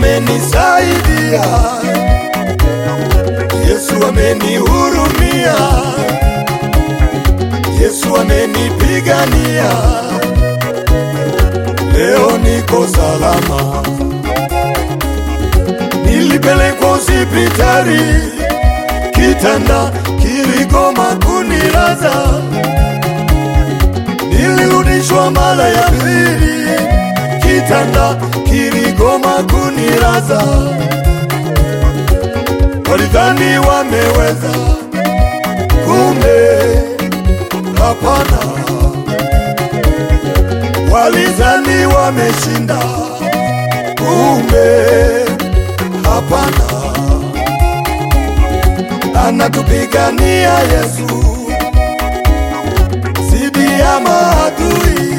amenisaidia, Yesu amenihurumia, Yesu amenipigania, leo niko salama. Nilipelekwa hospitali, kitanda kiligoma kunilaza, nilirudishwa mara ya pili, kitanda kiligoma kunilaza. Walidhani wameweza, kumbe hapana. Walidhani wameshinda, kumbe hapana. Anatupigania Yesu zidi ya maadui,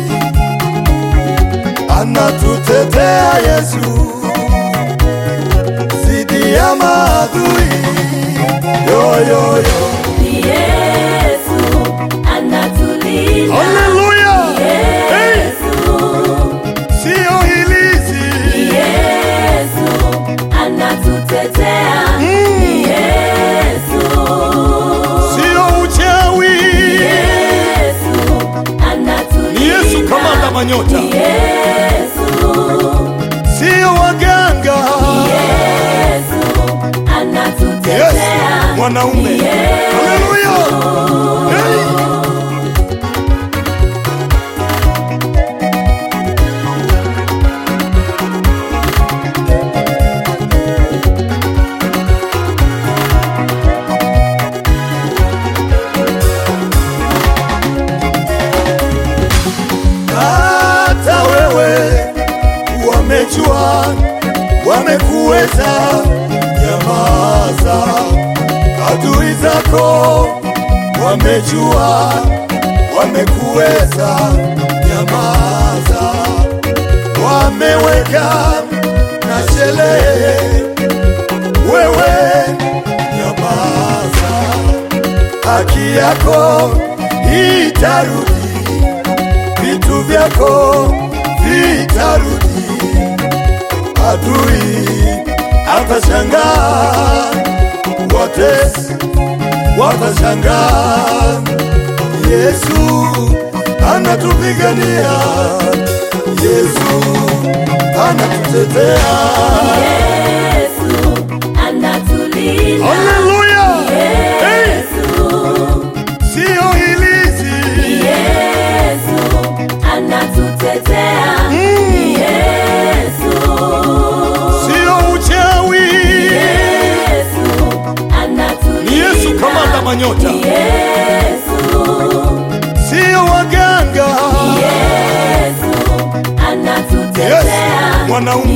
anatutetea Yesu zidi ya maadui. Yo, yo, yo. Ni Yesu anatulinda. Haleluya! Hey! Yesu, Sio hilizi ni Yesu anatutetea. Ni Yesu, sio uchawi, Yesu anatulinda. ni Yesu kamanda manyota, Ni Yesu, sio waganga, Yesu Yesu anatutetea. mwanaume. Ni Yesu. Haleluya! Hey! hata wewe wamejua, wamekuweza, nyamaza. Adui zako wamejua, wamekuweza, nyamaza. Wameweka na sherehe, wewe nyamaza. Haki yako itarudi vitu vyako vitarudi, adui atashangaa, watesi watashangaa. Yesu anatupigania, Yesu anatutetea. Yesu anatulinda. Haleluya! Hey! Yesu, Sio hilizi, Yesu anatutetea. Yesu, sio uchawi, Yesu anatulinda. ni Yesu kamanda manyota, Yesu, sio waganga. Yesu Yesu anatutetea. mwanaume.